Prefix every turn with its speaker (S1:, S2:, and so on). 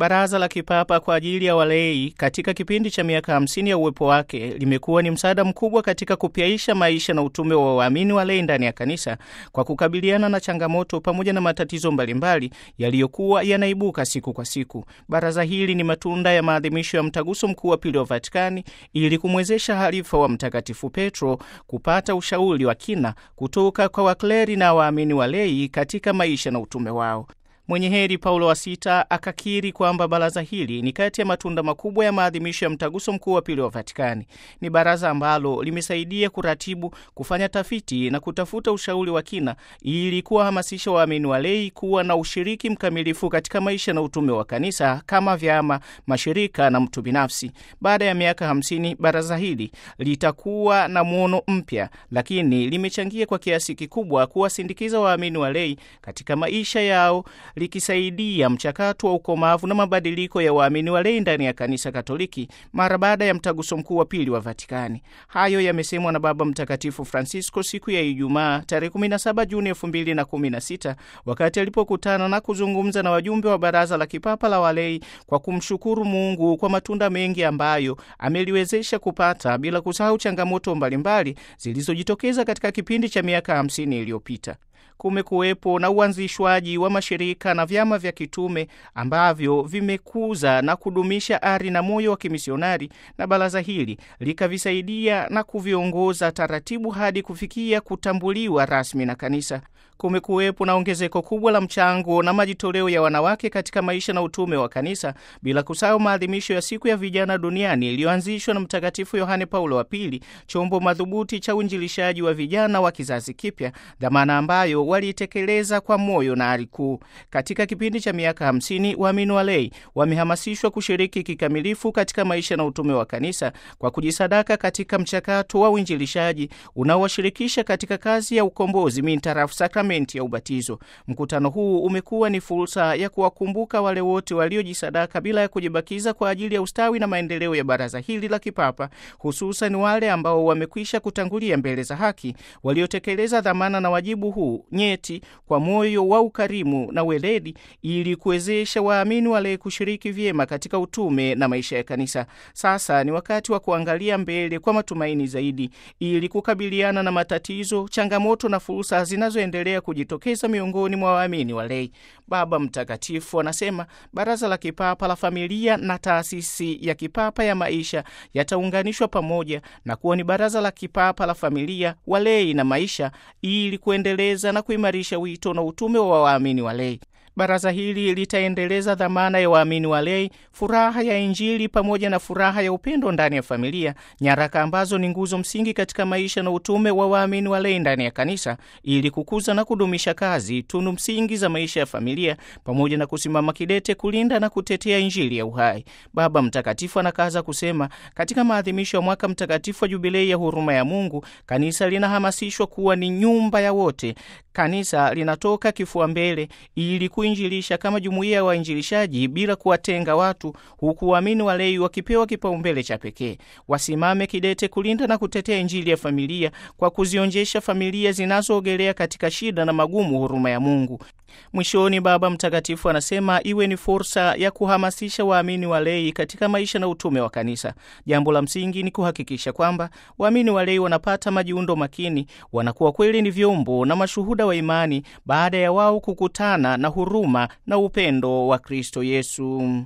S1: Baraza la Kipapa kwa ajili ya walei katika kipindi cha miaka 50 ya uwepo wake limekuwa ni msaada mkubwa katika kupyaisha maisha na utume wa waamini walei ndani ya kanisa kwa kukabiliana na changamoto pamoja na matatizo mbalimbali yaliyokuwa yanaibuka siku kwa siku. Baraza hili ni matunda ya maadhimisho ya mtaguso mkuu wa pili wa Vatikani ili kumwezesha halifa wa Mtakatifu Petro kupata ushauri wa kina kutoka kwa wakleri na waamini walei katika maisha na utume wao. Mwenye heri Paulo wa Sita akakiri kwamba baraza hili ni kati ya matunda makubwa ya maadhimisho ya mtaguso mkuu wa pili wa Vatikani. Ni baraza ambalo limesaidia kuratibu, kufanya tafiti na kutafuta ushauri wa kina ili kuwahamasisha waamini walei kuwa na ushiriki mkamilifu katika maisha na utume wa kanisa kama vyama, mashirika na mtu binafsi. Baada ya miaka hamsini, baraza hili litakuwa na mwono mpya, lakini limechangia kwa kiasi kikubwa kuwasindikiza waamini walei katika maisha yao likisaidia mchakato wa ukomavu na mabadiliko ya waamini walei ndani ya kanisa Katoliki mara baada ya mtaguso mkuu wa pili wa Vatikani. Hayo yamesemwa na Baba Mtakatifu Francisco siku ya Ijumaa tarehe 17 Juni 2016 wakati alipokutana na kuzungumza na wajumbe wa Baraza la Kipapa la Walei kwa kumshukuru Mungu kwa matunda mengi ambayo ameliwezesha kupata, bila kusahau changamoto mbalimbali zilizojitokeza katika kipindi cha miaka 50 iliyopita. Kumekuwepo na uanzishwaji wa mashirika na vyama vya kitume ambavyo vimekuza na kudumisha ari na moyo wa kimisionari, na baraza hili likavisaidia na kuviongoza taratibu hadi kufikia kutambuliwa rasmi na kanisa. Kumekuwepo na ongezeko kubwa la mchango na majitoleo ya wanawake katika maisha na utume wa kanisa, bila kusahau maadhimisho ya siku ya vijana duniani iliyoanzishwa na Mtakatifu Yohane Paulo wa Pili, chombo madhubuti cha uinjilishaji wa vijana wa kizazi kipya, dhamana ambayo waliitekeleza kwa moyo na ari kuu. Katika kipindi cha miaka hamsini, waamini walei wamehamasishwa kushiriki kikamilifu katika maisha na utume wa kanisa kwa kujisadaka katika mchakato wa uinjilishaji unaowashirikisha katika kazi ya ukombozi mintarafu sakramenti ya ubatizo. Mkutano huu umekuwa ni fursa ya kuwakumbuka wale wote waliojisadaka bila ya kujibakiza kwa ajili ya ustawi na maendeleo ya baraza hili la kipapa, hususan wale ambao wamekwisha kutangulia mbele za haki, waliotekeleza dhamana na wajibu huu nyeti kwa moyo wa ukarimu na weledi, ili kuwezesha waamini wale kushiriki vyema katika utume na maisha ya kanisa. Sasa ni wakati wa kuangalia mbele kwa matumaini zaidi, ili kukabiliana na matatizo, changamoto na fursa zinazoendelea kujitokeza miongoni mwa waamini walei. Baba Mtakatifu anasema baraza la kipapa la familia na taasisi ya kipapa ya maisha yataunganishwa pamoja na kuwa ni baraza la kipapa la familia, walei na maisha, ili kuendeleza na kuimarisha wito na utume wa waamini walei. Baraza hili litaendeleza dhamana ya waamini walei, furaha ya Injili pamoja na furaha ya upendo ndani ya familia, nyaraka ambazo ni nguzo msingi katika maisha na utume wa waamini walei ndani ya kanisa, ili kukuza na kudumisha kazi tunu msingi za maisha ya familia, pamoja na kusimama kidete kulinda na kutetea Injili ya uhai. Baba Mtakatifu anakaza kusema, katika maadhimisho ya mwaka mtakatifu wa Jubilei ya huruma ya Mungu, kanisa linahamasishwa kuwa ni nyumba ya wote. Kanisa linatoka kifua mbele ili kuinjilisha kama jumuiya ya wainjilishaji bila kuwatenga watu, huku waamini walei wakipewa kipaumbele cha pekee. Wasimame kidete kulinda na kutetea Injili ya familia kwa kuzionjesha familia zinazoogelea katika shida na magumu huruma ya Mungu. Mwishoni, Baba Mtakatifu anasema iwe ni fursa ya kuhamasisha waamini walei katika maisha na utume wa kanisa. Jambo la msingi ni kuhakikisha kwamba waamini walei wanapata majiundo makini, wanakuwa kweli ni vyombo na mashuhuda wa imani baada ya wao kukutana na huruma na upendo wa Kristo Yesu.